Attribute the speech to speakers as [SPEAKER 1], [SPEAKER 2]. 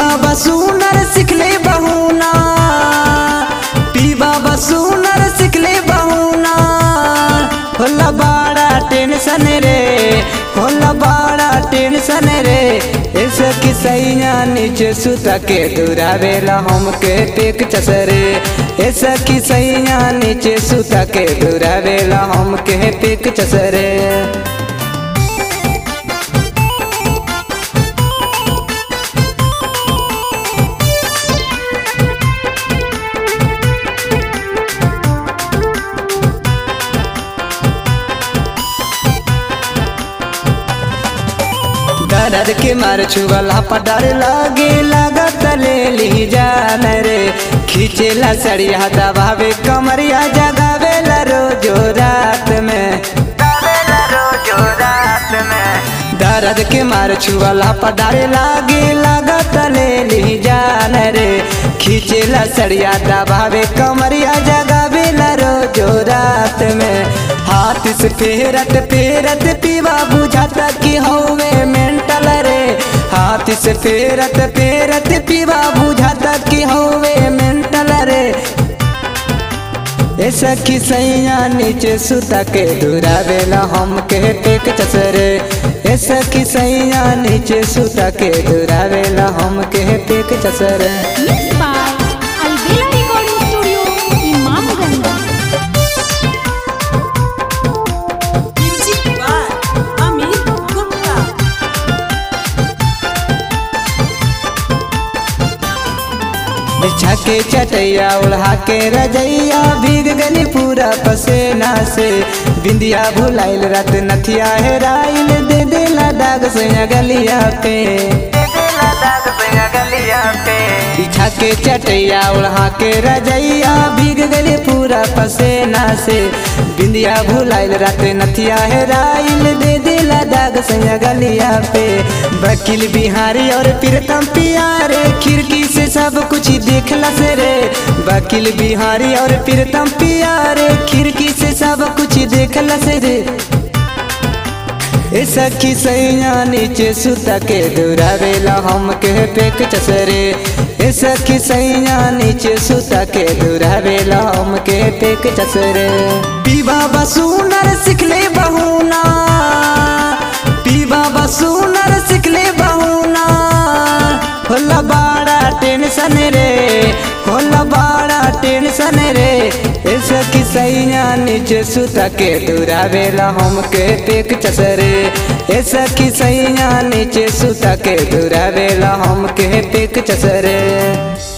[SPEAKER 1] बाबा सुनर सिखले बहुना पी बाबा सुनर सिखले बहुना होला बड़ा टेंशन रे होला बड़ा टेंशन रे ऐसे कि सैया नीचे सुता के दुरावेला हमके टेक चसरे ऐसा कि सैया नीचे सुता के दुरावेला हमके टेक चसरे दर्द के मार छुअला पर डर लागे लागत ले ली जान रे खींचेला सड़िया दबावे कमरिया जगावेला रोजो रात में दर्द के मार छुअला पर डर लागे लागत ले ली जान रे खींचेला सड़िया दबावे कमरिया जगावेला रोजो रात में हाथ से फेरत फेरत पीवा बुझाता कि हवे मेंटल रे हाथ से फेरत फेरत पीवा बुझाता कि हवे मेंटल रे ऐसा कि सैया नीचे सुता के दुरावेला हम के टेक चसरे ऐसा कि सैया नीचे सुता के दुरावेला हम के टेक चसरे
[SPEAKER 2] Mixed by Alvela Recording Studio, Imamganj.
[SPEAKER 3] Music by Amit Gupta.
[SPEAKER 1] बिछा के चटैया उड़ा के रजैया भीग गनी पूरा पसेना से बिंदिया भुलाइल रात नथिया हेराइल दे देला दाग से गलिया पे बिछा के चटैया उड़ा के रजैया भीग गली पूरा पसेना से बिंदिया भुलाइल रात नथिया हेराइल दे देला दाग से गलिया पे वकील बिहारी और प्रीतम पियारे खिड़की से सब कुछ देखला से रे वकील बिहारी और प्रीतम पियारे खिड़की से सब कुछ देखला से रे ए सखी सैया नीचे सुता के दुरावेला हम के पेक चसरे ए सखी सैया नीचे सुता के दुरावेला हम के पेक चसरे पीवा बसूनर सिखले बहुना पीवा बसूनर सिखले बहुना होला बड़ा टेंशन रे होला बड़ा टेंशन रे ऐसा कि सैया नीचे सुता के दुरावेला हम के टेक चसरे ऐसा कि सैया नीचे सुता के दुरावेला हम के टेक चसरे